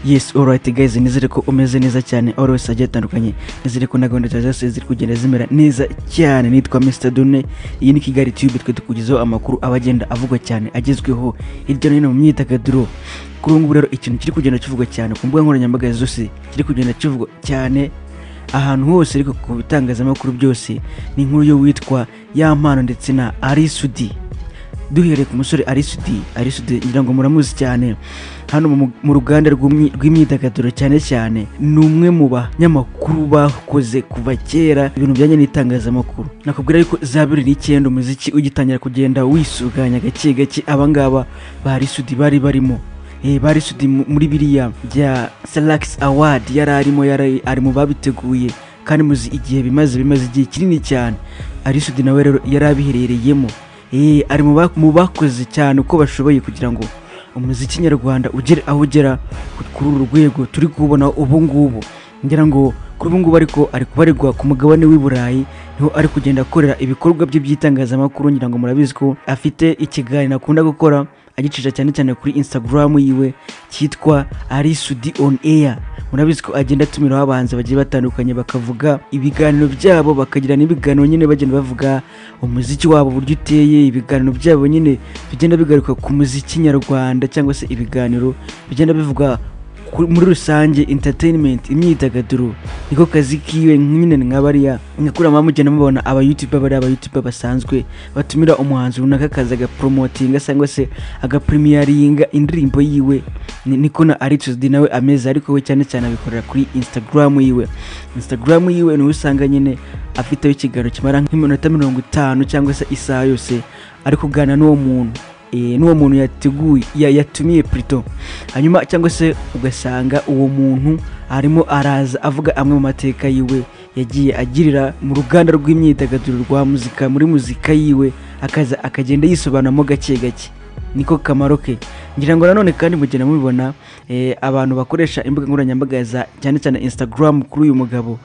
yes alright guys nizere ko umeze neza cyane always agiye atandukanye nizere ko na gahunda zawe zose ziri kugenda zimera neza cyane nitwa Mr Dune iyi ni Kigali Tube twe tukugezaho amakuru aba agenda avugwa cyane agezweho hirya no hino mu myidagaduro kuri ubu ngubu rero ikintu kiri kugenda kivugwa cyane ku mbuga nkoranyambaga zose kiri kugenda kivugwa cyane ahantu hose ariko ku bitangazamakuru byose ni inkuru yo witwa ya mpano ndetse na arisudi duhereye ku musore arisudi arisudi ngira ngo muramuzi cyane hano mu- mu ruganda rw'umyi- rw'imyidagaduro cyane cyane ni umwe mu banyamakuru bakoze kuva kera ibintu bijyanye n'itangazamakuru nakubwira yuko za bibiri n'icyenda umuziki ugitangira kugenda wisuganya gake gake abangaba ba arisudi bari barimo Eh, bari sudi mu- muri biriya bya salax award yari arimo yari ari mu babiteguye kandi muzi igihe bimaze bimaze igihe kinini cyane ari sudi nawe rero yari abiherereyemo Eh, ari mu ba- mu bakoze cyane uko bashoboye kugira ngo umuziki nyarwanda ugere aho ugera ku- kuri uru rwego turi kubona ubu ngubu ngira ngo kuri ubu ngubu ariko ari kubarirwa ku mugabane w'i burayi niho ari kugenda akorera ibikorwa bye by'itangazamakuru ngira ngo murabizi ko afite ikiganiro akunda gukora agicisha cyane cyane kuri instagram yiwe cyitwa arisudi on air murabizi ko agenda atumiraho abahanzi bagiye batandukanye bakavuga ibiganiro byabo bakagira n'ibiganiro nyine bagenda bavuga umuziki wabo uburyo uteye ibiganiro byabo nyine bigenda bigaruka ku muziki nyarwanda cyangwa se ibiganiro bigenda bivuga kuri- muri rusange entertainment imyidagaduro niko kazi kiwe nyine nka bariya nkakurama mugenda mubona aba youtuber bariya aba youtuber basanzwe batumira umuhanzi runaka akaza agapromotinga cyangwa se agapremiyaringa indirimbo yiwe Ni- niko na aritudi nawe ameze ariko we cyane cyane abikorera kuri instagram yiwe instagram yiwe niho usanga nyine afiteho ikiganiro kimara nk'iminota mirongo itanu cyangwa se isaha yose ari kuganira n'uwo muntu eh, n'uwo muntu yateguye ya- yatumiye plutôt hanyuma cyangwa se ugasanga uwo muntu arimo araza avuga amwe mu mateka yiwe yagiye agirira mu ruganda rw'imyidagaduro rwa muzika muri muzika yiwe akaza akagenda yisobanuramo gake gake niko kamaro ke ngira ngo nanone kandi mugenda mubibona eh, abantu bakoresha imbuga nkoranyambaga za cyane cyane instagram kuri uyu mugabo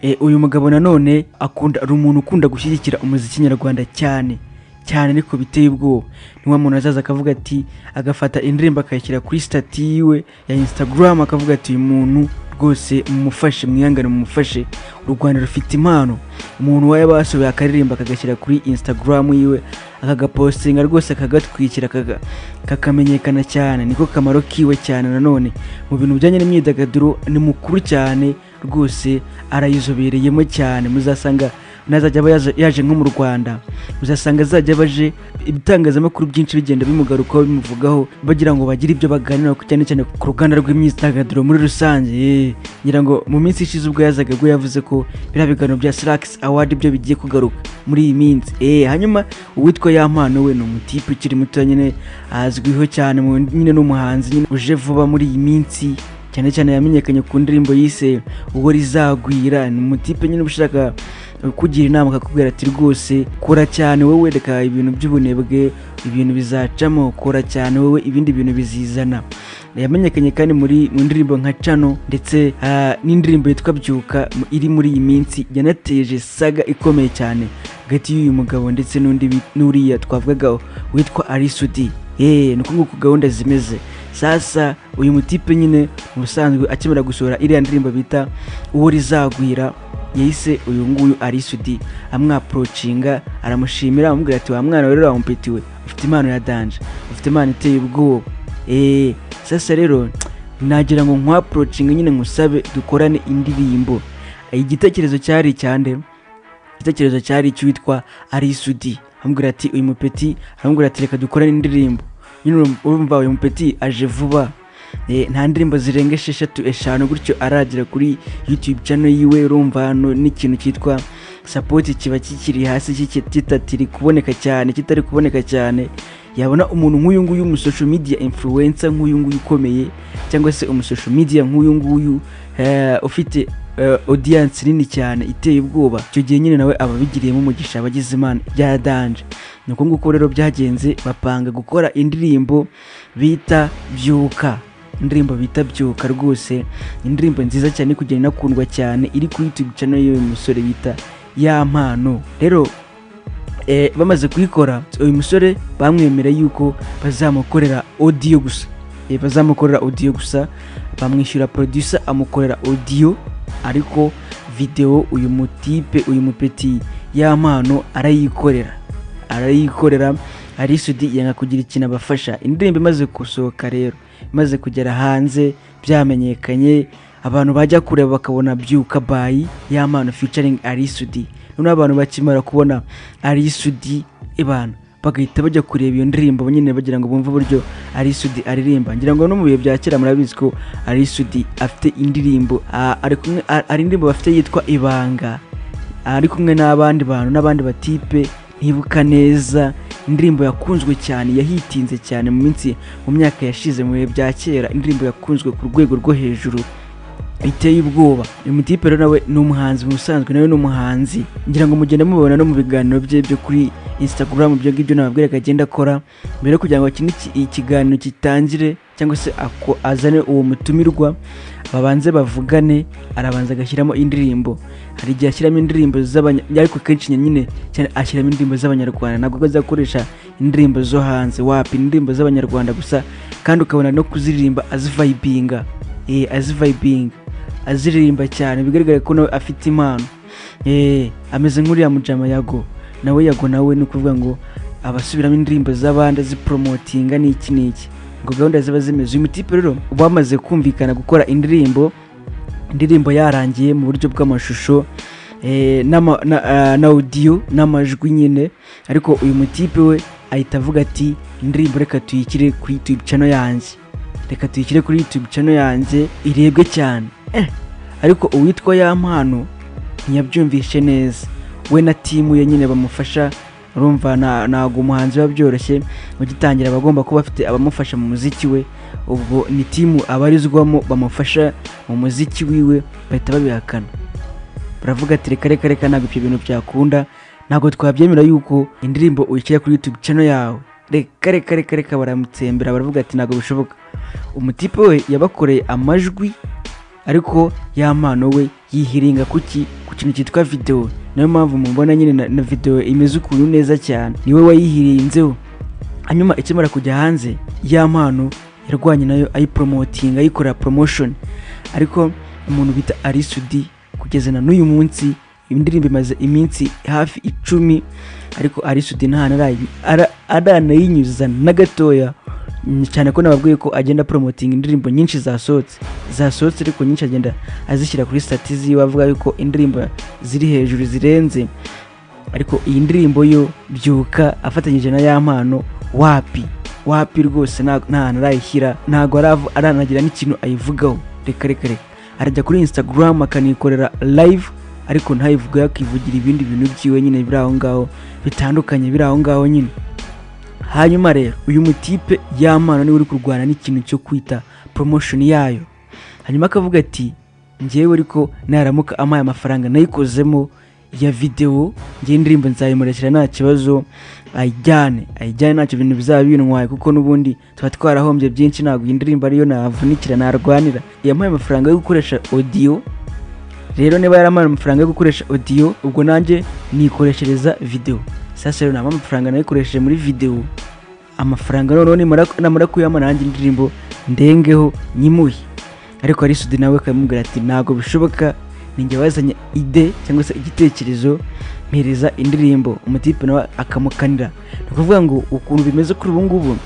Eh, uyu mugabo nanone akunda ari umuntu ukunda gushyigikira umuziki nyarwanda cyane cyane ariko biteye ubwoba ni wa muntu azaza akavuga ati agafata indirimbo akayishyira kuri stati yiwe ya instagram akavuga ati uyu muntu rwose mumufashe mwihangane mumufashe u rwanda rufite impano umuntu wawe basohoye akaririmba akagashyira kuri instagram yiwe akagapostinga rwose akagatwikira akaga- kakamenyekana cyane niko kamaro kiwe cyane nanone mu bintu bijyanye n'imyidagaduro ni mukuru cyane rwose arayizobereyemo cyane muzasanga nazajya aba yaje- yaje nko mu rwanda muzasanga azajya baje ibitangazamakuru byinshi bigenda bimugarukaho bimuvugaho bagira ngo bagire ibyo baganiraho cyane cyane ku ruganda rw'imyidagaduro muri rusange Eh, ngira ngo mu minsi ishize ubwo yazaga ubwo yavuze ko biriya biganiro bya salax award byo bigiye kugaruka muri iyi minsi Eh, hanyuma uwitwa ya mpano we ni umutipe ukiri muto nyine azwiho cyane mu- nyine n'umuhanzi nyine uje vuba muri iyi minsi cyane cyane yamenyekanye ku ndirimbo yise uwo rizagwira ni umutipe nyine uba ushaka kugira inama akakubwira ati rwose kora cyane wowe reka ibintu by'ubunebwe ibintu bizacamo kora cyane wowe ibindi bintu bizizana yamenyekanye kandi muri mu ndirimbo nka cano ndetse ah, n'indirimbo yitwa byuka mu- iri muri iyi minsi yanateje saga ikomeye cyane hagati y'uyu mugabo ndetse n'undi wi- n'uriya twavugaga witwa arisudi yeee ni uko nguko gahunda zimeze sasa uyu mutipe nyine mu busanzwe akimara gusohora iriya ndirimbo bita uwo rizagwira yahise uyu nguyu arisudi amwaprocinga aramushimira amubwira ati wa mwana we rero wamumpitiwe ufite impano ya danje ufite impano iteye ubwoba eee sasa rero nagira ngo nkwaprocinge nyine ngusabe dukorane indirimbo igitekerezo cyari icyande igitekerezo cyari icy'uwitwa arisudi amubwira ati uyu mupeti aramubwira ati reka dukorane indirimbo nyine urum- urumva uyu mupeti aje vuba Eh, nta ndirimbo zirenga esheshatu eshanu gutyo aragera kuri youtube channel yiwe urumva hano n'ikintu cyitwa sapoti kiba kikiri hasi kiki- kitatiri kuboneka cyane kitari kuboneka cyane yabona umuntu nk'uyu nguyu umusocial media influencer nk'uyu nguyu ukomeye cyangwa se umusocial media nk'uyu nguyu eh, ufite eh, audience nini cyane iteye ubwoba icyo gihe nyine nawe aba abigiriyemo umugisha abagize imana bya danje ni uko nguko rero byagenze bapanga gukora indirimbo bita byuka indirimbo bita byuka rwose indirimbo nziza cyane iri kugenda inakundwa cyane iri kuri youtube channel y'uyu musore bita ya mpano rero eh, bamaze kuyikora uyu musore bamwemera yuko bazamukorera audio gusa Eh, bazamukorera audio gusa bamwishyura producer amukorera audio ariko video uyu mutipe uyu mupeti yampano arayikorera arayikorera arisudi yanga kugira ikintu abafasha indirimbo imaze gusohoka rero imaze kugera hanze byamenyekanye abantu bajya kureba bakabona byuka bayi yampano featuring arisudi noneho abantu bakimara kubona arisudi ibana bagahita bajya kureba iyo ndirimbo bo nyine bagira ngo bumve uburyo arisudi aririmba ngira ngo no mu bihe bya kera murabizi ko arisudi afite indirimbo ah, ari kumwe ah, hari indirimbo bafite yitwa ibanga ari kumwe n'abandi bantu n'abandi batipe ntibuka neza indirimbo yakunzwe cyane yahitinze cyane mu minsi mu myaka yashize mu bihe bya kera indirimbo yakunzwe ku rwego rwo hejuru biteye ubwoba uyu mutipe rero nawe ni umuhanzi mu busanzwe nawe ni umuhanzi ngira ngo mugende mubona no mu biganiro bye byo kuri instagram ibyo ngibyo nababwiraga agenda akora mbere yo kugira ngo iki ngiki- ikiganiro gitangire cyangwa se ako- azane uwo mutumirwa babanze bavugane arabanza agashyiramo indirimbo hari igihe ashyiramo indirimbo z'abanya ariko kenshi nyine cyane ashyiramo indirimbo z'abanyarwanda ntabwo azakoresha indirimbo zo hanze wapi indirimbo z'abanyarwanda gusa kandi ukabona no kuziririmba azivayibinga eh, azivayibinga aziririmba cyane bigaragara ko nawe afite impano eh, ameze nk'uriya mujama yago nawe yago nawe ni ukuvuga ngo abasubiramo indirimbo z'abandi aziporomotinga n'iki n'iki ngo gahunda ziba zimeze uyu mutipe rero bamaze kumvikana gukora indirimbo indirimbo yarangiye mu buryo bw'amashusho eh, n'ama- na ah, na audio n'amajwi nyine ariko uyu mutipe we ahita avuga ati indirimbo reka tuyikire kuri youtube channel yanjye reka tuyishyire kuri youtube channel yanjye irebwe cyane eh. ariko uwitwa ya mpano ntiyabyumvishe neza we na timu ye nyine bamufasha urumva nta- ntago umuhanzi biba byoroshye ugitangira aba agomba kuba afite abamufasha mu muziki we ubwo ni timu abarizwamo bamufasha mu muziki wiwe bahita babihakana baravuga ati reka reka reka ntabwo ibyo bintu byakunda ntabwo twabyemera yuko indirimbo uyishyira kuri youtube channel yawe reka reka reka reka baramutsembera baravuga ati ntabwo bishoboka umutipe we yabakoreye amajwi ariko ya mpano we yihiringa kuki ku kintu cyitwa videwo niyo mpamvu mubona nyine na, na videwo imeze ukuntu neza cyane niwe wayihirinzeho hanyuma ikimara kujya hanze ya mpano yarwanye nayo ayiporomotinga ayikorera promotion ariko umuntu bita arisudi kugeza na n'uyu munsi indirimbo imaze iminsi hafi icumi ariko arisudi nta narayi- ara- aranayinyuza na gatoya Mm, cyane ko nababwiye ko agenda promoting indirimbo nyinshi zasohotse zasohotse ariko nyinshi agenda azishyira kuri stati ziwe avuga yuko indirimbo ziri hejuru zirenze ariko iyi ndirimbo yo byuka afatanyije na ya mpano wapi wapi rwose nta nta hantu arayishyira ntabwo aravu- aranagira n'ikintu ayivugaho reka reka reka arajya kuri instagram akanikorera live ariko ntayivuge yakivugira ibindi bintu byiwe nyine biri aho ngaho bitandukanye biri aho ngaho nyine hanyuma rero uyu mutipe yamana niwe uri kurwana n'ikintu cyo kwita promotion yayo hanyuma akavuga ati njyewe ariko naramuka amaye amafaranga nayikozemo ya video ngewe indirimbo nzayimurekera nta kibazo ayijyane ayijyane ntacyo bintu bizaba bintwaye kuko n'ubundi tuba twarahombye byinshi ntabwo iyi ndirimbo ariyo navunikira narwanira yampaye amafaranga yo gukoresha audio rero niba yaramara amafaranga yo gukoresha audio ubwo nanjye nikoreshereza video sasa rero naba amafaranga nayikoresheje muri video amafaranga noneho nimara- namara kuyama nanjye indirimbo ndengeho nyimuhe ariko arisudi nawe akamubwira ati ntabwo bishoboka ninjye wazanye ide cyangwa se igitekerezo mpereza indirimbo umutipe nawe akamukanira ni ukuvuga ngo ukuntu bimeze kuri ubu ngubu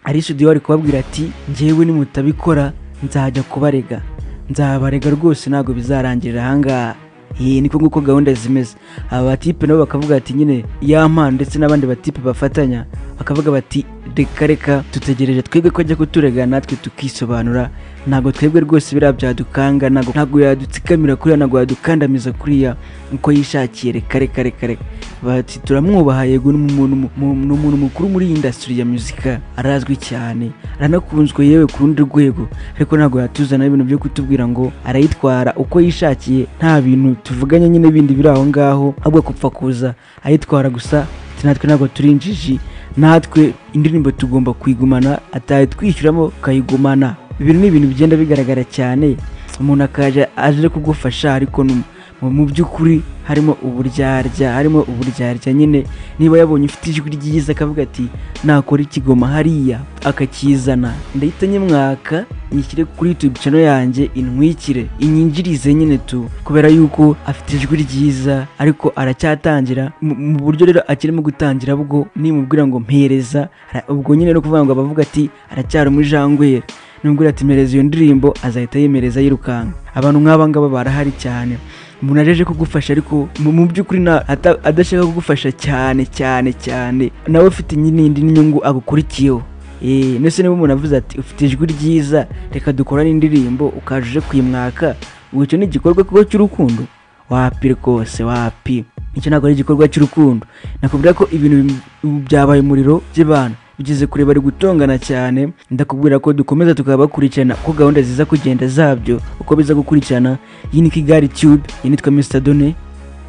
arisudi we ari kubabwira ati njyewe nimutabikora nzajya kubarega nzabarega rwose ntabwo bizarangirira ahangaha iyi niko nguko gahunda zimeze aba batipe nabo bakavuga ati nyine yampa ndetse n'abandi batipe bafatanya bakavuga bati reka reka dutegereje twebwe ko ajya kuturega natwe tukisobanura ntabwo twebwe rwose biriya byadukanga ntabwo ntabwo yadutsikamira kuriya ntabwo yadukandamiza kuriya uko yishakiye reka reka reka reka bati turamwubaha yego ni umuntu mu- mu- ni umuntu mukuru muri iyi indasitiri ya muzika arazwi cyane aranakunzwe yewe ku rundi rwego ariko ntabwo yatuzana ibintu byo kutubwira ngo arayitwara uko yishakiye nta bintu tuvuganye nyine bindi biri aho ngaho ahubwo kupfa kuza ayitwara gusa ati natwe ntabwo turi injiji natwe indirimbo tugomba kuyigumana ataye twishyuramo tukayigumana ibi ni ibintu bigenda bigaragara cyane umuntu akaje aje kugufasha ariko ni- mu by'ukuri harimo uburyarya harimo uburyarya nyine niba yabonye ufite ijwi ryiza akavuga ati nakora ikigoma hariya akakizana ndahita nyimwaka nyishyire kuri youtube channel yanjye intwikire inyinjirize nyine tu kubera yuko afite ijwi ryiza ariko aracyatangira mu mu buryo rero akirimo gutangira bwo nimubwira ngo mpereza ara- ubwo nyine no kuvuga ngo abavuga ati aracyari umujangweri nubwo yatemereza iyo ndirimbo azahita yemereza yirukanka abantu nk'aba ngaba barahari cyane umuntu ajeje kugufasha ariko mu mu by'ukuri na- ata- adashaka kugufasha cyane cyane cyane nawe ufite n'indi n'inyungu agukurikiyeho Eh, nese niba umuntu avuze ati ufite ijwi ryiza reka dukorane indirimbo ukaje uje kuyimwaka ubu icyo ni igikorwa kuko cy'urukundo wapi rwose wapi icyo ntabwo ari igikorwa cy'urukundo nakubwira ko ibintu bim- ubu byabaye umuriro by'abantu bigeze kure bari gutongana cyane ndakubwira ko dukomeza tukaba bakurikirana uko gahunda ziza kugenda zabyo uko biza gukurikirana iyi ni kigali tube iyi nitwa mr done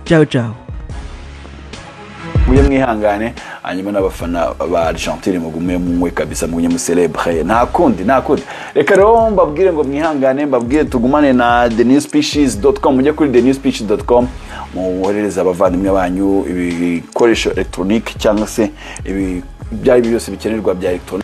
ciao ciao muye mwihangane hanyuma n'abafana ba argentine mugume munywe kabisa mugume muserebure nta kundi nta kundi reka rero mbabwire ngo mwihangane mbabwire tugumane na thenewspecies.com mujye kuri thenewspecies.com muwoherereze abavandimwe banyu ibikoresho elegitoronike cyangwa se ibi- ibyo ari byo byose bikenerwa bya elegitoronike